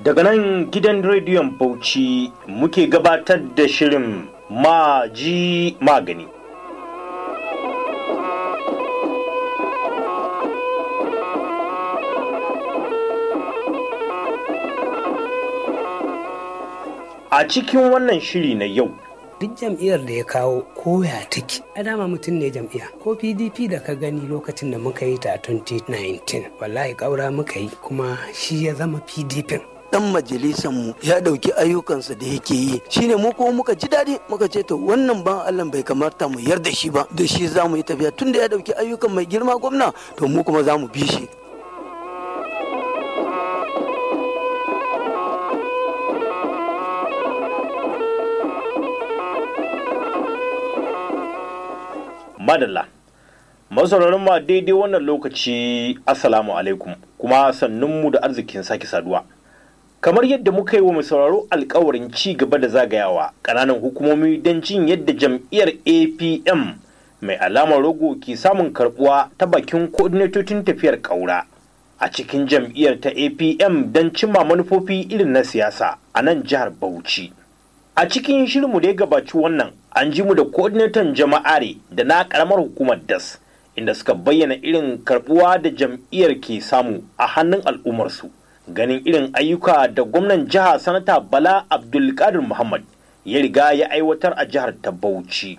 Daga nan gidan rediyon Bauchi muke gabatar da shirin Maji Magani. A cikin wannan shiri na yau, duk jam'iyyar da ya kawo koya take a dama mutum ne jam'iyya ko pdp da ka gani lokacin da muka yi ta 2019 wallahi ƙaura muka yi kuma shi ya zama pdp dan majalisan mu ya dauki ayyukansa da yake yi shine mu kuma muka ji daɗi muka ce to wannan ban Allah bai kamata mu yarda shi ba da shi za mu yi tafiya tunda ya dauki ayyukan mai girma gwamna to mu kuma za mu bi shi madalla. masauraran ma daidai wannan lokaci assalamu alaikum kuma sannunmu da arzikin sake saduwa kamar yadda muka yi wa mai sauraro alkawarin ci gaba da zagayawa ƙananan hukumomi don jin yadda jam'iyyar apm mai alamar rogo ke samun karbuwa ta bakin koordinatocin tafiyar ƙaura a cikin jam'iyyar ta apm don cimma manufofi irin na siyasa a nan jihar bauchi a cikin shirinmu da ya gabaci wannan an ji mu da coordinator jama'are da na karamar hukumar das inda suka bayyana irin karbuwa da jam'iyyar ke samu a hannun al'ummarsu ganin irin ayyuka da gwamnan jiha sanata bala abdulkadir muhammad ya riga ya aiwatar a jihar ta bauchi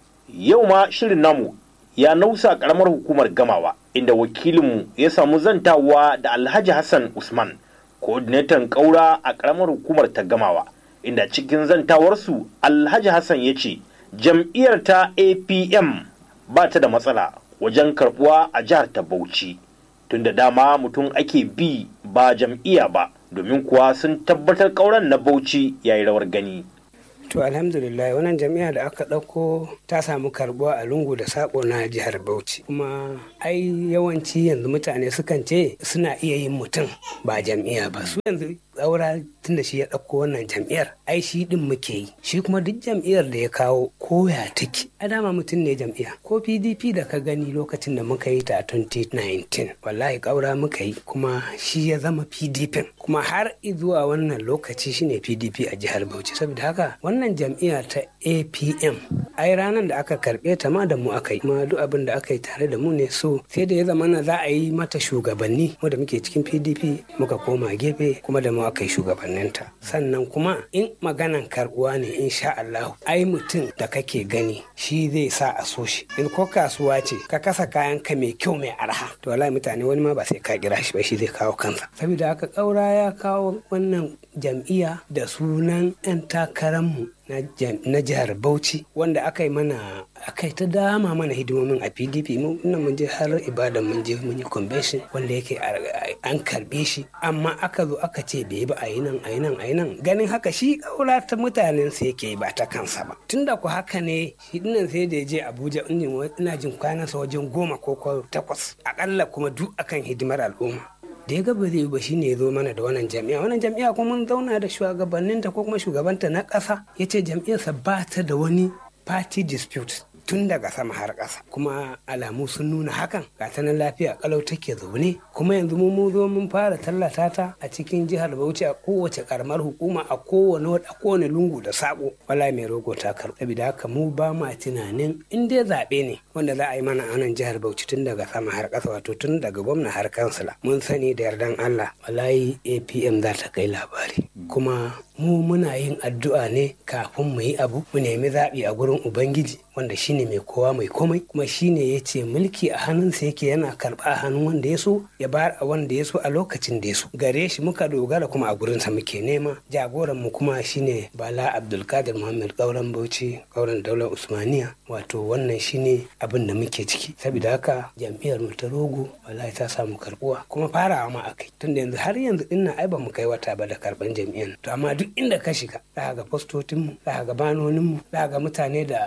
yau ma shirin namu ya nausa karamar hukumar gamawa inda wakilinmu ya samu zantawa da alhaji hassan usman coordinator kaura a karamar hukumar ta gamawa inda cikin zantawarsu alhaji hassan ya ce jam'iyyar ta apm ba ta da matsala wajen karbuwa a jihar ta bauchi tunda dama mutum ake bi ba jam'iyya ba domin kuwa sun tabbatar kauran na bauchi yayi rawar gani to alhamdulillah wannan jami'a da aka ɗauko ta samu karbuwa a lungu da sako na jihar bauchi kuma ai yawanci yanzu mutane sukan ce suna iya yin mutum ba jam'iyya ba su yanzu tsaura tun da shi ya ɗauko wannan jam'iyyar ai shi ɗin muke yi shi kuma duk jam'iyyar da ya kawo koya take a dama mutum ne jam'iyya ko pdp da ka gani lokacin da muka yi ta 2019 wallahi ƙaura muka yi kuma shi ya zama pdp kuma har zuwa wannan lokaci shine pdp a jihar bauchi saboda haka wannan jam'iyya ta apm ai ranar da aka karɓe ta ma da mu aka yi kuma duk abin da aka yi tare da mu ne so sai da ya zama na za a yi mata shugabanni mu da muke cikin pdp muka koma gefe kuma da mu aka yi shugabanninta sannan kuma in maganan karbuwa ne insha Allah ai mutum da kake gani shi zai sa a so shi in ko kasuwa ce ka kasa kayan ka mai kyau mai arha to wallahi mutane wani ma ba sai ka kira shi ba shi zai kawo kansa saboda haka kaura ya kawo wannan jam'iyya da sunan 'yan takararmu na jihar Bauchi wanda aka yi mana aka yi ta dama mana hidimomin a PDP mu nan mun je har ibadan mun je mun yi convention wanda yake an karbe shi amma aka zo aka ce bai ba a yi nan a yi nan a yi nan ganin haka shi kaura ta mutanen sa yake ba ta kansa ba tunda ku haka ne shi dinnan sai da je Abuja ina jin kwanansa wajen goma ko takwas akalla kuma duk akan hidimar al'umma da ya gaba zai ba shine ya zo mana da wannan jami'a wannan jami'a kuma mun zauna da shugabanninta ko kuma shugabanta na ƙasa ya ce jam'iyyarsa ba ta da wani party dispute tun daga sama har ƙasa kuma alamu sun nuna hakan ga ta nan lafiya kalau take zaune kuma yanzu mu mun zo mun fara tallata ta a cikin jihar Bauchi a kowace karamar hukuma a kowane a kowane lungu da sako wala mai rogo ta karɓa saboda haka mu ba ma tunanin in dai zaɓe ne wanda za a yi mana a nan jihar Bauchi tun daga sama har ƙasa wato tun daga gwamna har kansila mun sani da yardan Allah wallahi APM za ta kai labari kuma mu muna yin addu'a ne kafin mu yi abu mu nemi zaɓi a gurin ubangiji wanda shine mai kowa mai komai kuma shine ya ce mulki a hannunsa yake yana karɓa a hannun wanda ya so ya bayar a wanda ya so a lokacin da ya so gare shi muka dogara kuma a gurinsa muke nema jagoran mu kuma shine bala abdulkadir muhammad kauran bauchi kauran daular usmaniya wato wannan shine abin da muke ciki saboda haka jam'iyyar mu ta rogo wallahi ta samu karbuwa kuma farawa ma akai tunda yanzu har yanzu dinnan ai ba mu kai wata ba da karban jam'iyyar to amma duk inda ka shiga za ga fastotinmu za ga banoninmu za ga mutane da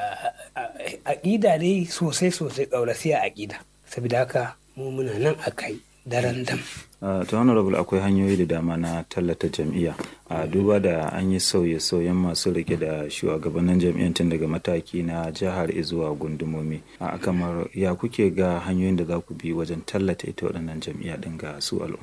aƙida dai sosai sosai ƙaurasiya aƙida saboda haka mu muna nan a kai daren dam Uh, ta honorable akwai hanyoyi da dama na tallata jam'iyya a duba da an yi sauye-sauyen masu rike da shugabannin jam'iyyar tun daga mataki na jihar zuwa gundumomi a kamar ya kuke ga hanyoyin da za ku bi wajen tallata ita waɗannan jam'iyya ɗin ga su al'umma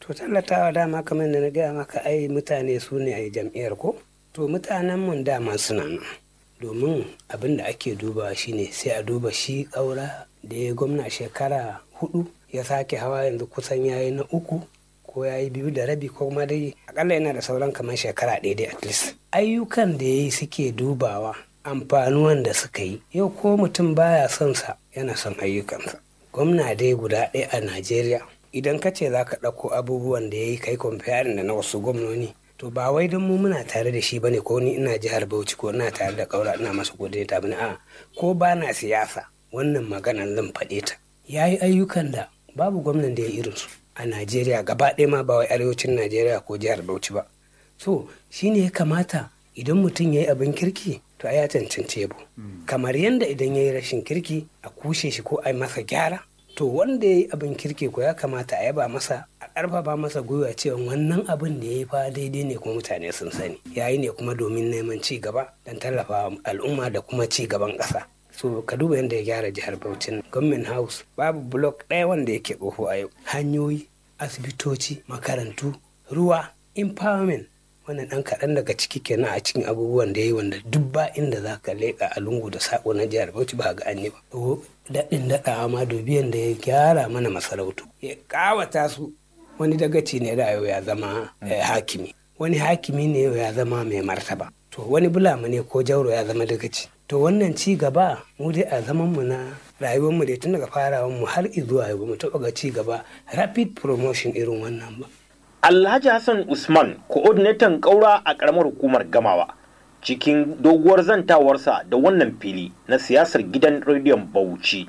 to tallatawa dama kamar da na gaya maka ai mutane su ne a jam'iyyar ko to mutanen mun dama suna nan domin abin da ake dubawa shine sai a duba shi ƙaura da ya gwamna shekara hudu ya sake hawa yanzu kusan yayi na uku ko ya yi biyu da rabi ko kuma dai akalla yana da sauran kamar shekara ɗaya dai at least ayyukan da ya yi suke dubawa amfanuwan da suka yi yau ko mutum baya son sa yana son ayyukansa gwamna dai guda ɗaya a najeriya idan ka ce za ka ɗauko abubuwan da ya yi kai comparing da na wasu gwamnoni to ba wai don mu muna tare da shi bane ko ni ina jihar bauchi ko ina tare da kaura ina masa godiya ta bane a ko ba na siyasa wannan maganan zan faɗe ta ya yi ayyukan da babu gwamnan da ya irinsu a najeriya gaba ɗaya ma ba wai arewacin najeriya ko jihar bauchi ba so shine ya kamata idan mutum ya yi abin kirki to ya cancanci yabo kamar yadda idan ya yi rashin kirki a kushe shi ko a yi masa gyara to wanda ya yi abin kirki ko ya kamata a yaba masa a ƙarfafa masa gwiwa cewa wannan abin da ya yi fa daidai ne kuma mutane sun sani ya yi ne kuma domin neman ci gaba don tallafa al'umma da kuma ci gaban ƙasa so ka duba yadda ya gyara jihar Bauchi government house babu block ɗaya wanda yake tsoho a yau hanyoyi asibitoci makarantu ruwa empowerment wannan ɗan kaɗan daga ciki kenan a cikin abubuwan da ya yi wanda duk ba inda za ka leƙa a lungu da saƙo na jihar Bauchi ba ga anyi ba daɗin daɗawa ma dubiyan da ya gyara mana masarautu ya ƙawata su wani dagaci ne da yau ya zama hakimi wani hakimi ne yau ya zama mai martaba to wani bulama ne ko jauro ya zama dagaci to wannan ci gaba mu dai a zaman mu na rayuwar mu dai tun daga farawan mu har zuwa yau mu taɓa ga ci gaba rapid promotion irin wannan ba Alhaji Hassan Usman, coordinator ƙaura a ƙaramar hukumar Gamawa, cikin doguwar zantawarsa da wannan fili na siyasar gidan rediyon Bauchi.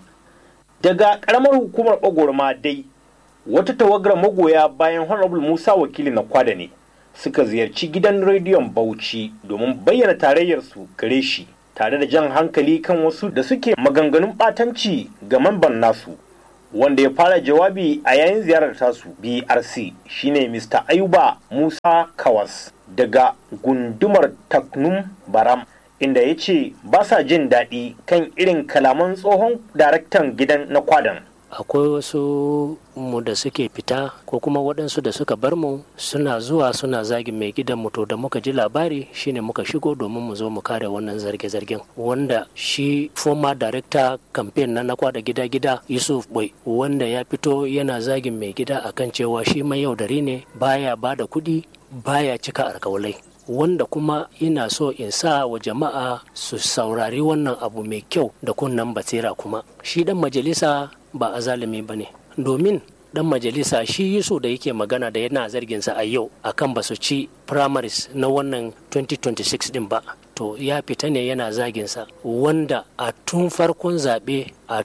Daga ƙaramar hukumar Bagorma dai, wata tawagar magoya bayan Honorable Musa wakili na kwada ne suka ziyarci gidan rediyon Bauchi domin bayyana tarayyarsu gare shi tare da jan hankali kan wasu da suke maganganun ɓatanci ga mamban nasu. wanda ya fara jawabi a yayin ziyarar tasu brc shine mr ayuba musa kawas daga gundumar taknum baram inda ya ce ba sa jin daɗi kan irin kalaman tsohon daraktan gidan na kwadan akwai wasu mu da suke fita ko kuma waɗansu da suka bar mu suna zuwa suna zagin mai gidan mu to da muka ji labari shine muka shigo domin mu zo mu kare wannan zarge-zargen wanda shi former director campaign na nakwa da gida-gida yusuf boy wanda ya fito yana zagin mai gida akan cewa shi mai yaudari ne baya ba da kuɗi baya cika alkawalai wanda kuma ina so in sa wa jama'a su saurari wannan abu mai kyau da kunnan basira kuma shi dan majalisa ba a zalimi ba ne domin dan majalisa shi yusu da yake magana da yana zarginsa a yau akan ba su ci primaries na wannan 2026 din ba to ya fita ne yana zaginsa wanda a tun farkon zaɓe a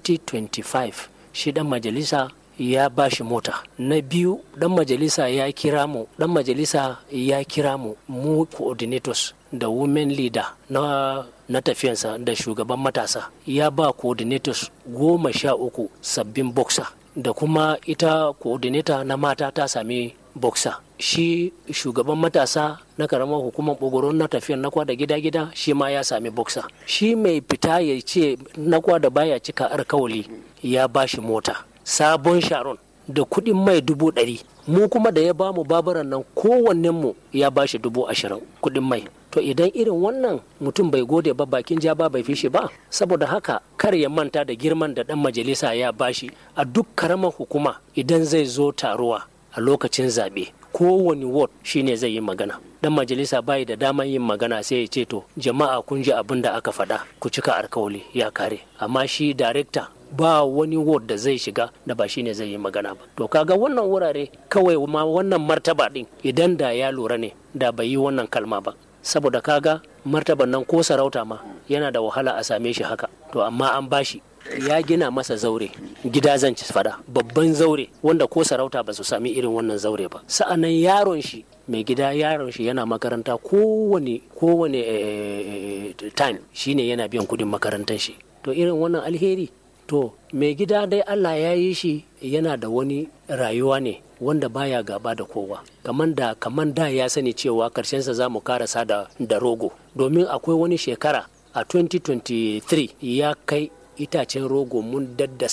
2025 shi dan majalisa ya ba shi mota na biyu dan majalisa ya kira mu dan majalisa ya kira mu mu coordinators da women leader na na tafiyansa da shugaban matasa ya ba coordinators goma sha uku sabbin boxer da kuma ita coordinator na mata ta sami boxer shi shugaban matasa na karamar hukumar bogoron na tafiyan na kwada gida-gida shi ma ya sami boxer shi mai fita ya ce na kwada baya cika alkawali ya ba shi mota sabon sharon da kuɗin mai dubu ɗari mu kuma da ya bamu babaran nan kowannen mu ya bashi dubu ashirin kuɗin mai to idan irin wannan mutum bai gode ba bakin ja ba bai fishi ba saboda haka kar ya manta da girman da ɗan majalisa ya bashi a duk karamar hukuma idan zai zo taruwa a lokacin zaɓe kowane ward shine zai yi magana dan majalisa bai da daman yin magana sai ya ce to jama'a kun ji abin da aka faɗa ku cika alkawali ya kare amma shi darekta ba wani ward da zai shiga da ba shine zai yi magana ba to kaga wannan wurare kawai ma wannan martaba din idan da ya lura ne da bai yi wannan kalma ba saboda kaga martaban nan ko sarauta ma yana da wahala a same shi haka to amma an bashi ya gina masa zaure gida zan ci fada babban zaure wanda ko sarauta ba su sami irin wannan zaure ba sa'annan yaron shi mai gida yaron shi yana makaranta kowane kowane time shine yana biyan kudin makarantar shi to irin wannan alheri to mai gida dai allah ya yi shi yana da wani rayuwa ne wanda baya gaba da kowa kaman da kaman da ya sani cewa karshensa za mu karasa da, da rogo domin akwai wani shekara a 2023 ya kai itacen rogo mun daddasa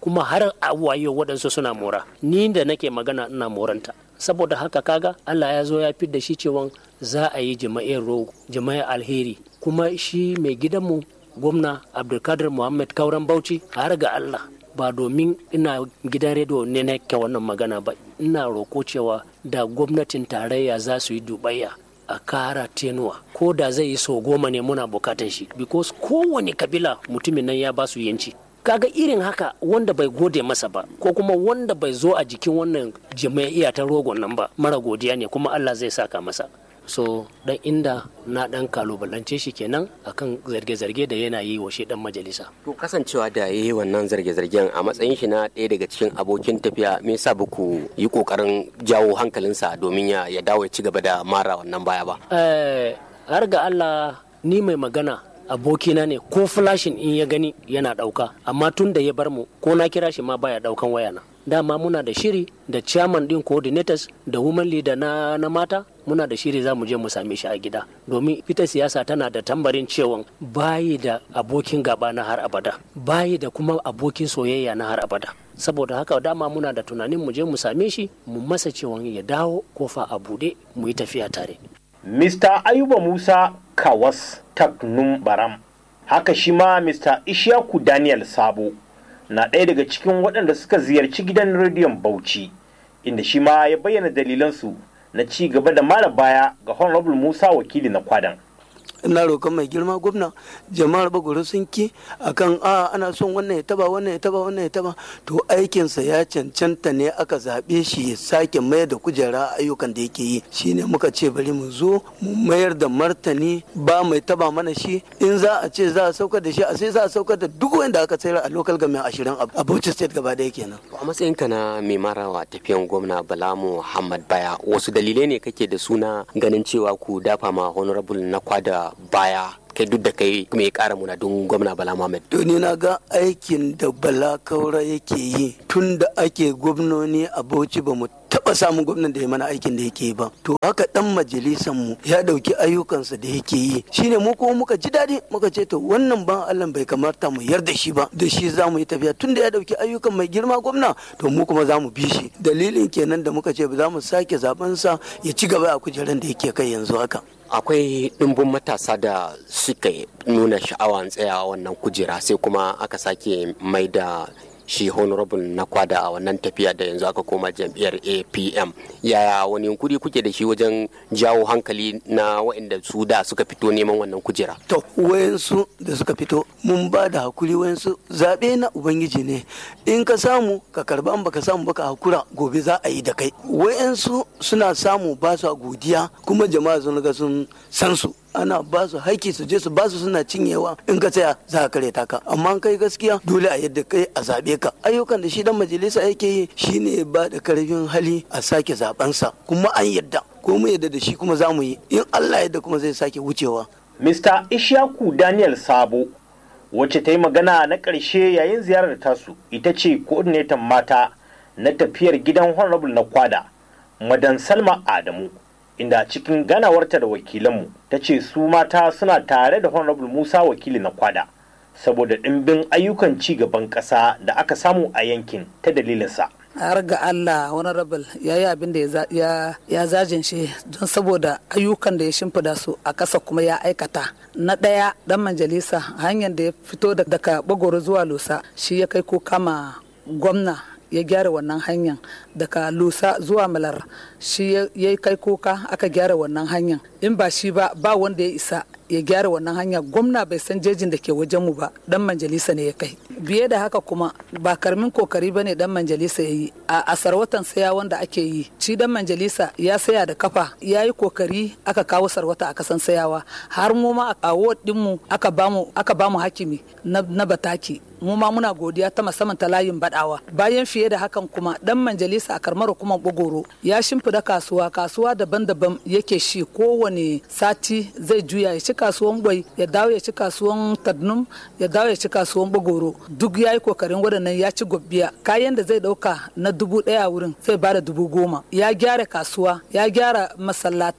kuma har a wayo waɗansu suna mora ni da nake magana ina moranta saboda haka kaga Allah ya zo ya fi da shi cewa za a yi jama'iyar rogo jama'iyar alheri kuma shi mai gidanmu gwamna abdulkadir muhammad kauran bauchi har ga Allah ba domin ina gidan rediyo ne na ke wannan magana ba ina roko cewa da gwamnatin tarayya za su yi dubayya a kara tenuwa ko da zai yi sau goma ne muna bukatan shi because kowane kabila mutumin nan ya ba su yanci kaga irin haka wanda bai gode masa ba ko kuma wanda bai zo a jikin wannan jama'iya ta rogon nan ba mara godiya ne kuma Allah zai saka masa so dan inda na dan kalubalance shi kenan akan zarge-zarge da yana yi wa shi dan majalisa to kasancewa da yayi wannan zarge-zargen a matsayin shi na ɗaya daga cikin abokin tafiya me yasa ba ku yi kokarin jawo hankalinsa domin ya ya dawo ya ci gaba da mara wannan baya ba eh har ga Allah ni mai magana abokina ne ko flashin in ya gani yana dauka amma tun da ya bar mu ko na kira shi ma baya daukan wayana dama muna da shiri da chairman din coordinators da women leader na, na mata muna da shiri za mu je mu same shi a gida domin ita siyasa tana da tambarin cewa bayi da abokin gaba na har abada bayi da kuma abokin soyayya na har abada saboda haka dama muna da tunanin mu je mu same shi mu masa cewa ya dawo kofa a bude mu yi tafiya tare Mr. Ayuba Musa Kawas Taknum Baram. Haka shi ma Mr. Ishaku Daniel Sabo na ɗaya daga cikin waɗanda suka ziyarci gidan rediyon Bauchi, inda shi ma ya bayyana dalilansu na ci gaba da mara baya ga Honorable Musa wakili na kwadan. ina roƙon mai girma gwamna jama'ar bagoro sun ki akan a ana son wannan ya taba wannan ya taba wannan ya taba to aikinsa ya cancanta ne aka zaɓe shi ya sake mayar da kujera ayyukan da yake yi shine muka ce bari mu zo mu mayar da martani ba mai taba mana shi in za a ce za a saukar da shi a sai za a saukar da duk wanda aka sayar a local government ashirin a Bauchi state gaba ɗaya kenan. a matsayinka na mai marawa tafiyan gwamna bala muhammad baya wasu dalilai ne kake da suna ganin cewa ku dafa ma honorable na kwada baya kai duk da kai mai kara muna don gwamna bala muhammad to ni na ga aikin da bala kaura yake yi tun da ake gwamnoni a bauchi ba mu taba samun gwamnan da ya mana aikin da yake yi ba to haka dan majalisan mu ya dauki ayyukansa da yake yi shine mu kuma muka ji daɗi muka ce to wannan ban Allah bai kamata mu yarda shi ba da shi za mu yi tafiya tun da ya dauki ayyukan mai girma gwamna to mu kuma za mu bi shi dalilin kenan da muka ce ba za mu sake zaben sa ya ci gaba a kujeran da yake kai yanzu haka akwai ɗimbin matasa da suka nuna sha'awan tsayawa wannan kujera sai kuma aka sake mai da shi honorable na kwada a wannan tafiya da yanzu aka koma jam'iyyar apm yaya wani yunkuri kuke da shi wajen jawo hankali na waɗanda su da suka fito neman wannan kujera to wayansu da suka fito mun ba da hakuri wayansu zaɓe na ubangiji ne in ka samu ka karba in baka samu baka hakura gobe za a yi da kai wayansu suna samu ba su godiya kuma jama'a sun ga sun san su ana ba su haiki su je su ba su suna cinyewa in ka tsaya za ka kare ka amma kai gaskiya dole a yadda kai a zabe ka ayyukan da shi dan majalisa yake yi shine ba da karfin hali a sake zabensa kuma an yadda ko mu yadda da shi kuma za mu yi in Allah yadda kuma zai sake wucewa Mr. Ishaku Daniel Sabo wacce ta yi magana na ƙarshe yayin ziyarar tasu ita ce coordinator mata na tafiyar gidan Honorable na kwada Madan Salma Adamu inda cikin ganawarta da wakilanmu ta ce su mata suna tare da Honorable Musa wakili na kwada saboda ɗimbin ayyukan ci gaban ƙasa da aka samu a yankin ta dalilinsa. har ga Allah honorable ya yi abin da ya zajin shi don saboda ayyukan da ya shimfida su a ƙasa kuma ya aikata na ɗaya ɗan majalisa hanyar da ya fito daga bagoro zuwa lusa shi ya kai ko kama gwamna ya gyara wannan hanyar daga lusa zuwa malar shi ya kai kuka aka gyara wannan hanyar in ba shi ba ba wanda ya isa ya gyara wannan hanya gwamna bai san jejin da ke wajenmu ba dan majalisa ne ya kai biye da haka kuma ba karmin kokari ba ne dan majalisa ya yi a sarwatan saya wanda ake yi shi dan majalisa ya saya da kafa ya yi kokari aka kawo sarwata a kasan sayawa har mu ma a dinmu aka bamu aka bamu hakimi na bataki mu ma muna godiya ta musamman ta layin badawa bayan fiye da hakan kuma dan majalisa a karmar hukumar bogoro ya shimfida kasuwa kasuwa daban-daban yake shi kowane sati zai juya ya ci kasuwan gwai ya dawo ya ci kasuwan tadnum ya dawo ya ci kasuwan bogoro duk ya yi kokarin waɗannan ya ci gobbiya kayan da zai ɗauka na dubu ɗaya wurin zai bada dubu goma ya gyara kasuwa ya gyara masallatai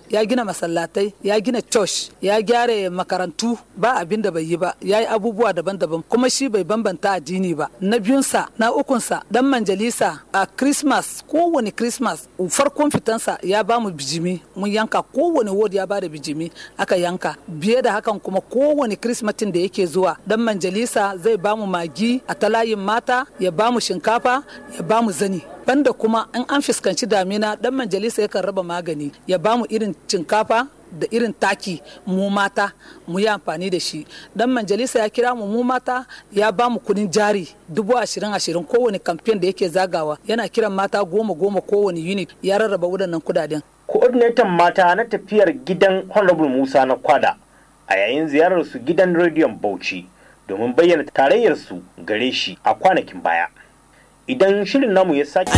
ya gina masallatai ya gina church ya gyara makarantu ba abin da bai yi ba ya yi abubuwa daban-daban kuma shi bai bambanta addini ba na biyunsa na ukunsa dan manjalisa a christmas kowane christmas farkon fitansa ya ba mu bijimi mun yanka kowane ward ya ba da bijimi aka yanka biye da hakan kuma kowane christmatin da yake zuwa dan manjalisa zai ba mu magi a talayin mata ya ba mu shinkafa ya ba mu zani banda kuma in an fuskanci damina dan majalisa yakan raba magani ya ba mu irin shinkafa da irin taki mu mata mu yi amfani da shi dan majalisa ya kira mu mu mata ya ba mu kudin jari dubu ashirin ashirin kowane kamfen da yake zagawa yana kiran mata goma goma kowane unit ya rarraba waɗannan kudaden coordinator mata na tafiyar gidan honorable musa na kwada a yayin ziyarar su gidan rediyon bauchi domin bayyana tarayyar su gare shi a kwanakin baya idan shirin namu ya sake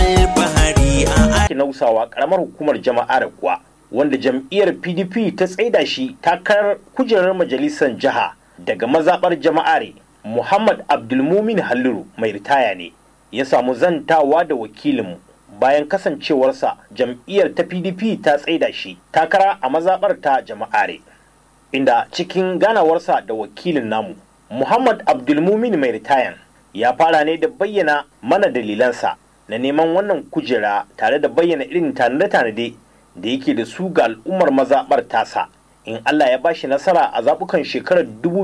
nausawa karamar hukumar jama'ar kuwa wanda jam'iyyar pdp ta tsaida shi takarar kujerar majalisar jiha daga mazaɓar jama'are muhammad abdulmumin halliru mai ritaya ne ya samu zantawa da wakilinmu bayan kasancewarsa jam'iyyar ta pdp ta tsaida shi takara a mazaɓar ta jama'are inda cikin ganawarsa da wakilin namu muhammad abdulmumin mai ritayan ya fara ne da bayyana mana dalilansa na neman wannan kujera tare da bayyana irin tanade-tanade da yake da su ga al'ummar mazaɓar tasa in Allah ya bashi nasara a zaɓukan shekarar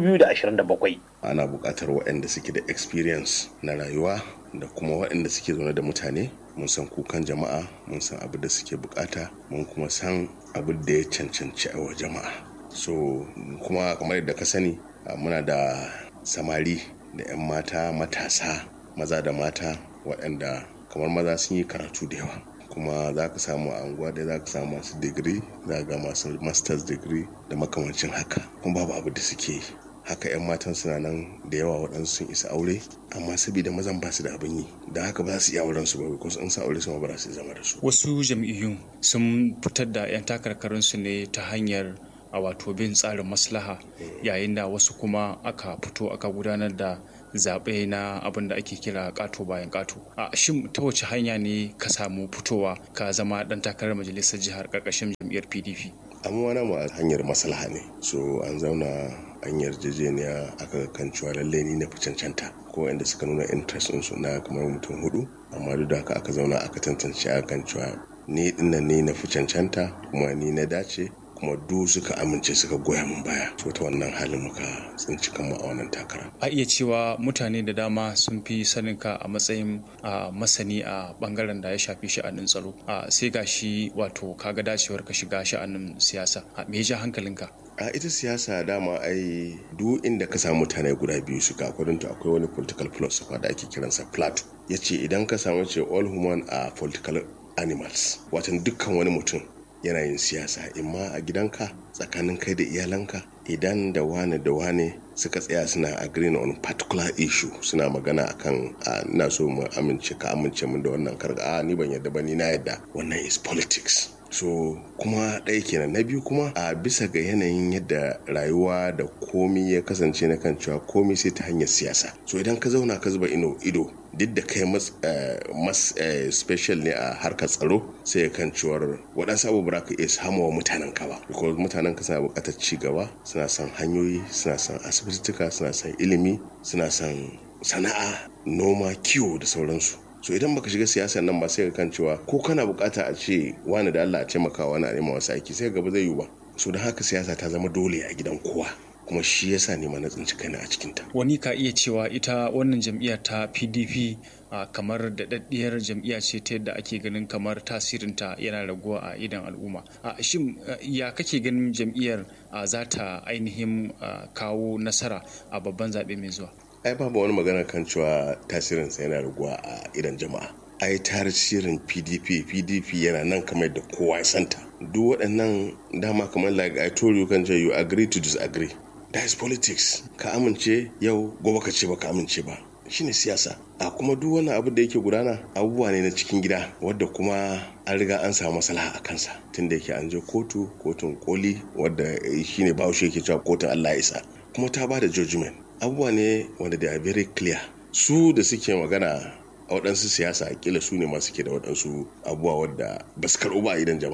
2027. Ana buƙatar waɗanda suke da experience na rayuwa da kuma waɗanda suke zaune da mutane mun san kukan jama'a mun san abin da suke bukata mun kuma san abin da ya cancanci a wa jama'a so kuma kamar yadda ka sani muna da samari da 'yan mata matasa maza da mata waɗanda kamar maza sun yi karatu da yawa kuma za ka samu a anguwa da za ka samu masu digiri za ga masu masters degree da makamancin haka kuma babu abu da suke yi haka 'yan matan suna nan da yawa waɗansu sun isa aure amma saboda mazan ba su da abin yi da haka ba za su iya auren su ba ko in sa aure su ma ba za su zama da su wasu jam'iyyun sun fitar da 'yan takarkarin su ne ta hanyar a wato bin tsarin maslaha yayin da wasu kuma aka fito aka gudanar da zaɓe na abin da ake kira ƙato bayan ƙato a shin ta wace hanya ne ka samu fitowa ka zama ɗan takarar majalisar jihar ƙarƙashin jam'iyyar pdp amma wani ma hanyar maslaha ne so an zauna an yarjejeniya aka kan cewa lalle ni na fi cancanta ko inda suka nuna interest su na kamar mutum hudu amma duk da haka aka zauna aka tantance a kan cewa ni dinnan ne na fi cancanta kuma ni na dace kuma du suka amince suka goya min baya so ta wannan halin muka tsinci kanmu a wannan takara a iya cewa mutane da dama sun fi sanin ka a matsayin masani a bangaren da ya shafi sha'anin tsaro sai ga shi wato kaga dacewar ka shiga sha'anin siyasa a me ja hankalinka a ita siyasa dama ai duk inda ka samu mutane guda biyu suka akwai akwai wani political philosopher da ake kiransa plato ya ce idan ka samu ce all human are political animals watan dukkan wani mutum yana yin siyasa imma a gidanka tsakanin kai da iyalanka idan da wane da wane suka tsaya suna agreeing on particular issue suna magana akan ina so mu amince ka amince min da wannan karga a ni ban yadda ba ni na yadda wannan is politics so kuma ɗaya kenan na biyu kuma a bisa ga yanayin yadda rayuwa da komi ya kasance na kan cewa komi sai ta hanyar siyasa so idan ka zauna ka zuba ino ido duk da kai mas special ne a harkar tsaro sai kan cewar waɗansu abubuwa ka iya samuwa mutanen ka ba because mutanen ka suna buƙatar ci gaba suna son hanyoyi suna son asibitituka suna son ilimi suna son sana'a noma kiwo da sauransu so idan baka shiga siyasar nan ba sai ka kan cewa ko kana bukata a ce wani da Allah a taimaka wani a nema wasu aiki sai gaba zai yiwu ba so don haka siyasa ta zama dole a gidan kowa kuma shi yasa ne ma na tsinci kaina a cikin ta wani ka iya cewa ita wannan jam'iyyar ta PDP uh, kamar daɗaɗɗiyar jam'iyya ce ta yadda ake ganin kamar tasirinta yana raguwa a idan al'umma uh, shin uh, ya kake ganin jam'iyyar za ta ainihin kawo nasara a babban zaɓe mai zuwa ai babu wani magana kan cewa tasirinsa yana raguwa a idan jama'a ai tasirin pdp pdp yana nan kamar da kowa ya santa duk waɗannan dama kamar like i told you kan you agree to disagree that is politics ka amince yau gobe ka ce ba ka amince ba shine siyasa a kuma duk wani abu da yake gudana abubuwa ne na cikin gida wadda kuma an riga an samu maslaha a kansa tunda yake an je kotu kotun koli wadda shine bahaushe yake cewa kotun allah isa kuma ta ba da judgment abubuwa ne wanda they are very clear su da suke magana a waɗansu siyasa kila su ne masu ke da waɗansu abubuwa wadda ba su karɓu ba idan jama'a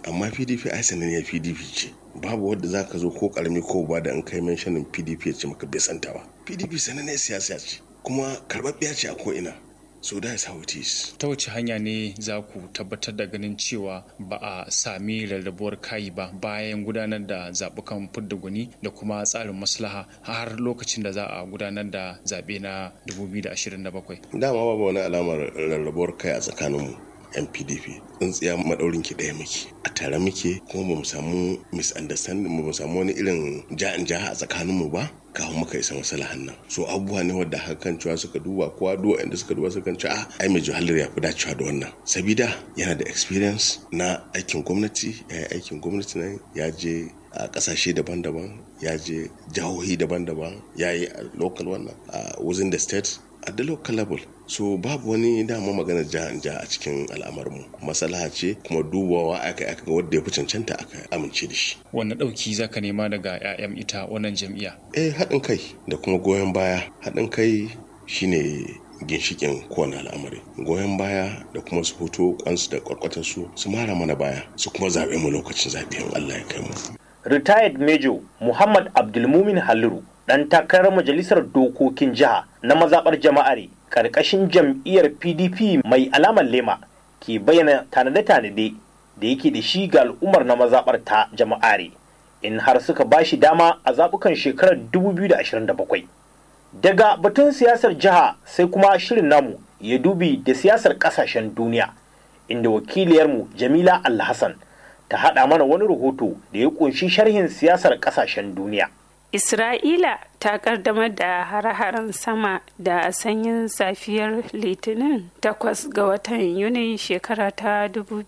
amma pdp ai sananniyar pdp ce babu wadda za ka zo ko karami ko ba da in kai menshanin pdp ya ce maka bai santa ba pdp sananniyar siyasa ce kuma karɓaɓɓiya ce a ko'ina so that is how it is ta wace hanya ne za ku tabbatar da ganin cewa ba a sami rarrabuwar kayi ba bayan gudanar da zaɓukan fidda gwani da kuma tsarin maslaha har lokacin da za a gudanar da zaɓe na 2027 dama babu wani alamar rarrabuwar kai a tsakaninmu yan pdp tsintsiya maɗaurin ki ɗaya muke a tare muke kuma ba mu samu misunderstanding ba mu samu wani irin ja'in jaha a tsakaninmu ba kafin muka isa masalahan nan so abubuwa ne wadda hakan cewa suka duba kowa duwa inda suka duba suka ce ah ai mai juhalar ya fi dacewa da wannan sabida yana da experience na aikin gwamnati ya yi aikin gwamnati nan ya je a kasashe daban-daban ya je jihohi daban-daban ya yi a local wannan a within the state at the local level so babu wani dama maganar jihar ja a cikin al'amarmu masalaha ce kuma dubawa aka aka ga wanda ya fi cancanta aka amince da shi wanne ɗauki za ka nema daga 'ya'yan ita wannan jam'iyya eh haɗin kai da kuma goyon baya haɗin kai shine ginshikin kowane al'amari goyon baya da kuma su fito kwansu da kwarkwatar su su mara mana baya su kuma zaɓe mu lokacin zaɓe in Allah ya kai mu retired major muhammad abdulmumin haliru dan takarar majalisar dokokin jiha na mazaɓar jama'are ƙarƙashin jam'iyyar pdp mai alamar lema ke bayyana tanade-tanade da yake da shi ga al'ummar na mazaɓar ta jama'are in har suka ba shi dama a zaɓukan shekarar 2027 daga batun siyasar jiha sai kuma shirin namu ya dubi da siyasar ƙasashen duniya inda wakiliyarmu jamila alhassan ta haɗa mana wani rahoto da ya ƙunshi sharhin siyasar ƙasashen duniya Isra'ila ta kaddamar da hare-haren sama da sanyin safiyar Litinin takwas ga watan Yuni shekara ta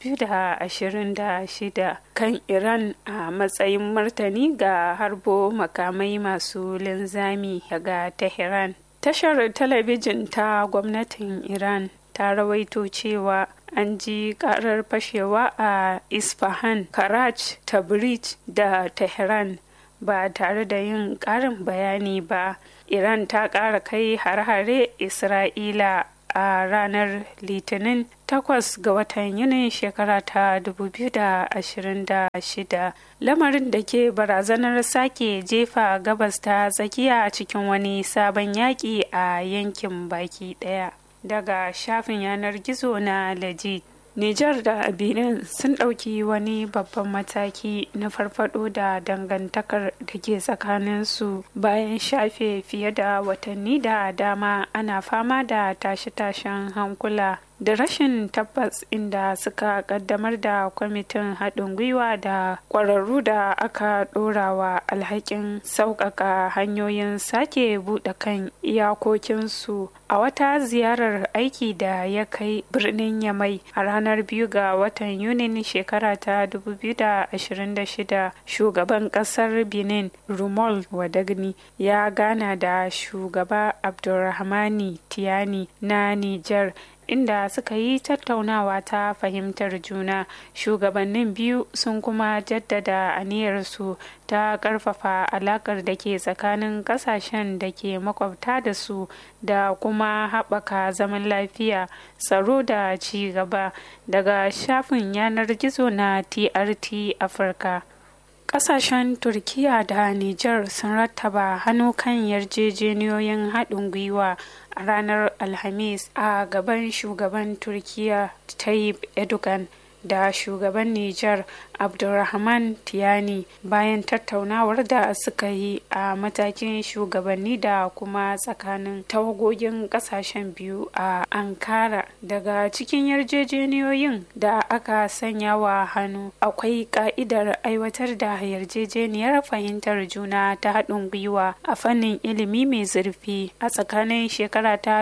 2026 kan Iran a matsayin martani ga harbo makamai masu linzami daga Tehran. Tashar talabijin ta gwamnatin Iran ta rawaito cewa an ji karar fashewa a Isfahan, Karaj, Tabriz da Tehran. ba tare da yin ƙarin bayani ba iran ta ƙara kai har-hare isra'ila a ranar litinin 8 ga watan yunin shekara ta 2026 lamarin da ke barazanar sake jefa gabas ta tsakiya cikin wani sabon yaƙi a yankin baki ɗaya daga shafin yanar gizo na legit Nijar da Benin sun ɗauki wani babban mataki na farfado da dangantakar da ke tsakaninsu bayan shafe fiye da watanni da dama ana fama da tashe-tashen hankula da rashin tabbas inda suka kaddamar da kwamitin haɗin gwiwa da ƙwararru da aka ɗorawa alhakin sauƙaƙa hanyoyin sake buɗe kan iyakokinsu a wata ziyarar aiki da ya kai birnin yamai a ranar biyu ga watan yunin shekara ta 2026 shugaban ƙasar benin rumol wadagni ya gana da shugaba abdulrahmani tiyani na niger inda suka yi tattaunawa ta fahimtar juna shugabannin biyu sun kuma jaddada aniyarsu ta karfafa alakar da ke tsakanin kasashen da ke makwabta da su da kuma haɓaka zaman lafiya tsaro da ci gaba daga shafin yanar gizo na trt afirka Kasashen Turkiya da Nijar sun rattaba hannu kan yarjejeniyoyin haɗin gwiwa a ranar Alhamis a gaban shugaban Turkiya Tayyip Erdogan da shugaban Nijar Abdulrahman Tiyani bayan tattaunawar da suka yi a matakin shugabanni da kuma tsakanin tawagogin kasashen biyu a Ankara daga cikin yarjejeniyoyin da aka sanya wa hannu akwai ka'idar aiwatar da yarjejeniyar fahimtar juna ta haɗin gwiwa a fannin ilimi mai zurfi a tsakanin shekara ta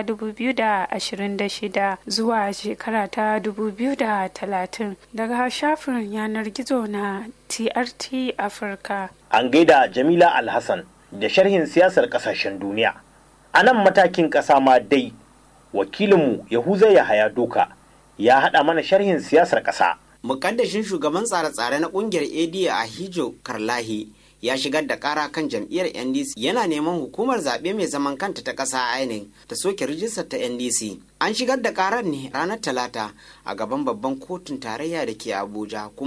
2026 zuwa shekara ta 2030 daga shafin yanar gizo na TRT Afirka. An gaida Jamila Alhassan da sharhin siyasar kasashen duniya. A nan matakin ƙasa ma dai, wakilinmu Yahuza Yahaya Doka ya haɗa mana sharhin siyasar ƙasa. Mukaddashin shugaban tsare-tsare na ƙungiyar AD a Hijo Karlahi ya shigar da kara kan jam'iyyar ndc yana neman hukumar zaɓe mai zaman kanta ta ƙasa inec ta soke rijistar ta ndc an shigar da karar ne ranar talata a gaban babban kotun tarayya da ke abuja kuma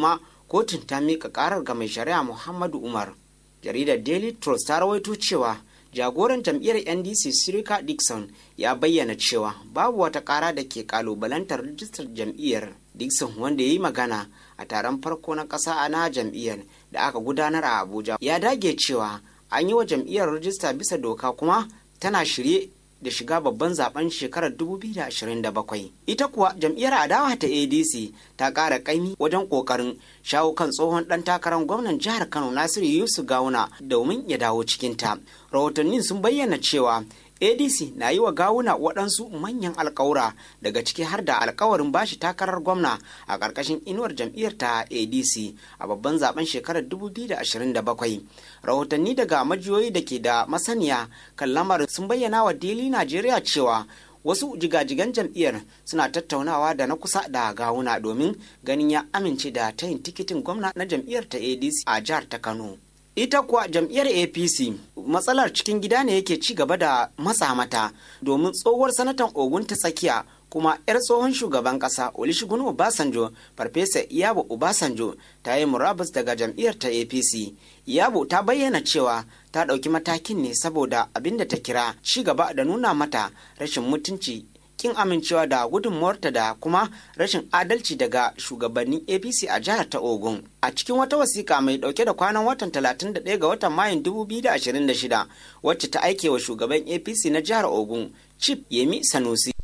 kotun ta miƙa ƙarar ga mai shari'a muhammadu umar jaridar daily trust ta rawaito cewa jagoran jam'iyyar ndc sirika dixon ya bayyana cewa babu wata ƙara da ke ƙalubalantar rijistar jam'iyyar dixon wanda ya yi magana a taron farko na ƙasa na jam'iyyar da aka gudanar a abuja ya dage cewa an yi wa jam'iyyar rijista bisa doka kuma tana shirye da shiga babban zaben shekarar 2027 ita kuwa jam'iyyar adawa ta adc ta ƙara ƙaimi wajen ƙoƙarin shawo kan tsohon ɗan takarar gwamnan jihar kano nasiru yusuf gawuna domin ya dawo cikinta rahotannin sun bayyana cewa adc na yi wa gawuna waɗansu manyan alkawura daga ciki har da alkawarin bashi takarar gwamna a ƙarƙashin inuwar jam'iyyar ta adc a babban zaben shekarar 2027 rahotanni daga majiyoyi da ke da masaniya kan lamarin sun bayyana wa daily najeriya cewa wasu jigajigan jam'iyyar suna tattaunawa da na kusa da gawuna domin ganin ya amince da tayin tikitin gwamna na jam'iyyar ta adc a jihar ta kano ita kuwa jam'iyyar apc matsalar cikin gida ne yake ci gaba da matsa mata domin tsohuwar sanatan ogun ta tsakiya kuma 'yar tsohon shugaban kasa olusegun obasanjo farfesa iyabo obasanjo ta yi murabus daga jam'iyyar ta apc iyabo ta bayyana cewa ta ɗauki matakin ne saboda abin da ta kira ci gaba da nuna mata rashin mutunci kin amincewa da gudunmuwarta da kuma rashin adalci daga shugabannin apc a jihar ta ogun a cikin wata wasiƙa mai ɗauke da kwanan watan 31 ga watan mayun 2026 wacce ta aike wa shugaban apc na jihar ogun chief yemi sanusi